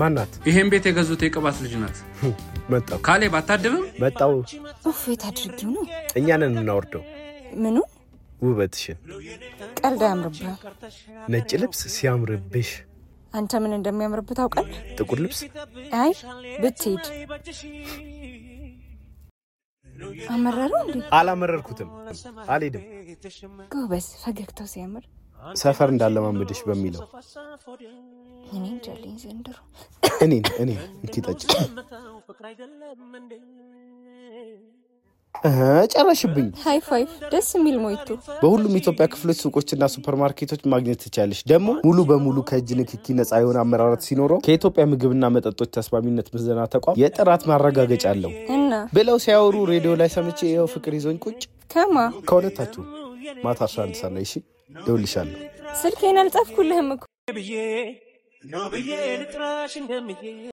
ማናት? ይሄን ቤት የገዙት የቅባት ልጅ ናት። መጣው ካሌብ አታድብም? መጣው። ኡፍ የት አድርጊው ነው እኛንን እናወርደው ምኑ ውበትሽን። ቀልድ አያምርብህም ነጭ ልብስ ሲያምርብሽ፣ አንተ ምን እንደሚያምርብህ ታውቃለህ ጥቁር ልብስ አይ ብትሄድ አመረረው እንዴ አላመረርኩትም። አልሄድም። ጎበዝ ፈገግታው ሲያምር ሰፈር እንዳለማመድሽ በሚለው እኔ እንጃልኝ ዘንድሮ እኔን እኔን እንኪ ጠጪ። እህ፣ ጨረሽብኝ። ሃይ ፋይቭ ደስ የሚል ሞይቶ በሁሉም የኢትዮጵያ ክፍሎች ሱቆችና ሱፐርማርኬቶች ማግኘት ትቻለሽ። ደግሞ ሙሉ በሙሉ ከእጅ ንክኪ ነፃ የሆነ አመራረት ሲኖረው ከኢትዮጵያ ምግብና መጠጦች ተስማሚነት ምዘና ተቋም የጥራት ማረጋገጫ አለው እና ብለው ሲያወሩ ሬዲዮ ላይ ሰምቼ ይኸው ፍቅር ይዞኝ ቁጭ ከማ ከሁለታችሁ ማታ 11 ሰዓት ላይ እሺ፣ እደውልልሻለሁ። ስልኬን አልጻፍኩልህም እኮ ብዬ ነው ብዬ ልጥራሽ እንደምዬ